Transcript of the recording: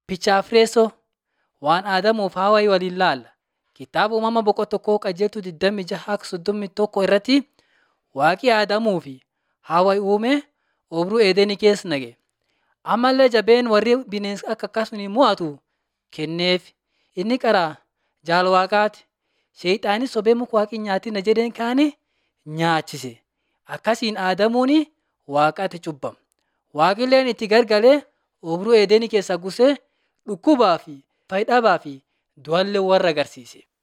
Pichaafreessoo waan Aadamuuf Hawaayii waliin ilaalla. Kitaaba uumama boqonnaa tokkoo qajeeltuu 26-31 irratti waaqi Aadamuu fi Hawaayii uume obruu Eedenii keessa naqe. Ammallee jabeen warri bineensa akka akkasuma mo'atu kenneef. Inni karaa jaala waaqaati. Seexaanis sobee muka waaqni hin nyaatina jedheen kaane nyaachise. Akkasiin Aadamuun waaqatti cubbame. Waaqilleen itti gargalee obruu Eedenii keessaa gusee dhukkubaa fi fayyidhabaa fi du'allee warra agarsiise.